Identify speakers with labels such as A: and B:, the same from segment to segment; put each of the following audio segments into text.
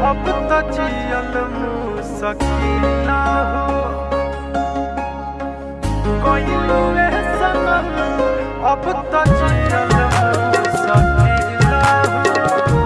A: अब तो जियल मुसकिना हो कोई लुए सनम अब तो जियल मुसकिना हो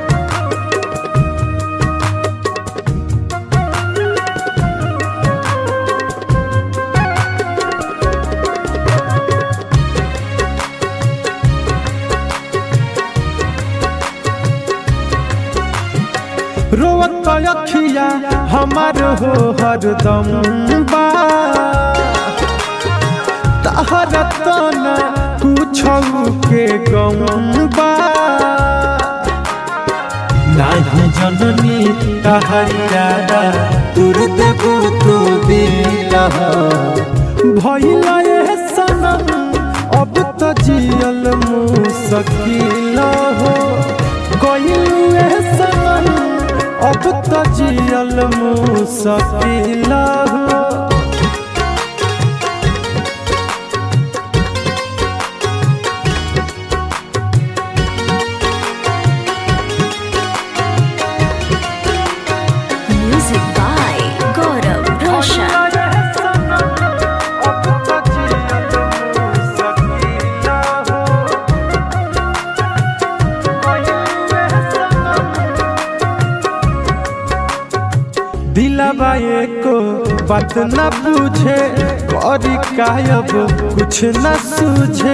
A: रोवत अखिया हमार हो हरदम बा तहर तना कुछौ के गम बा नाही जननी तहरिया तुर देबू तू दिला भइला ए सनम अब तो जियल मुसकिल हो गइल ए सनम अब तो जियल मुसकिल हो
B: Music by Gaurav Roshan.
A: दिलाबा एको बात न पूछे करी कायब कुछ न सूझे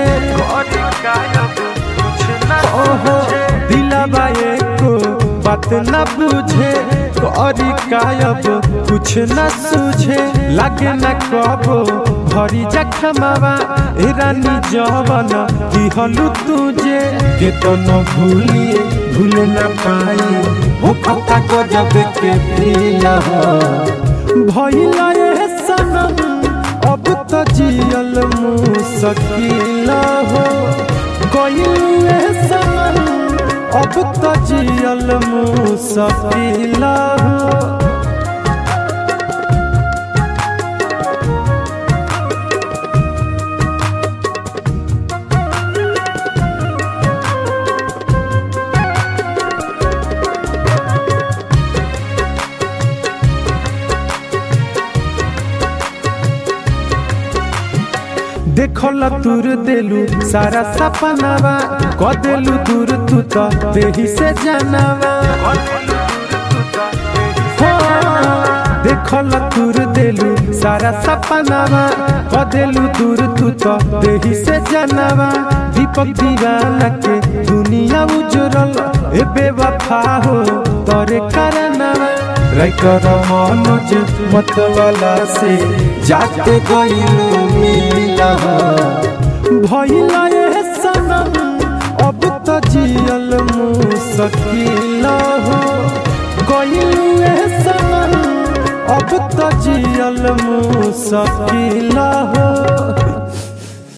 A: ओहो दिलाबा एको बात न पूछे करी कायब कुछ न सूझे लागे न कबो भरी जखमावा ए रानी जवन दिहलु तुझे के तो न भूलिए भूल न पाई वो खता को जब के प्रिया भइला ए सनम अब तो जियल मुसकिल हो गइल ए सनम अब तो जियल मुसकिल हो देखल तुर देलू सारा सपनावा क देलू दूर तू तो देही से जानवा हो देखल तुर देलू सारा सपनावा क देलू दूर तू तो देही से जानवा दीपक दीवाना के दुनिया उजरल ए बेवफा हो तोरे करनवा राइकर मनोज मतवाला से जाते गइलू मिला भइला ए सनम अब तो जियल मुसकिल हो गइल ए सनम अब तो जियल मुसकिल हो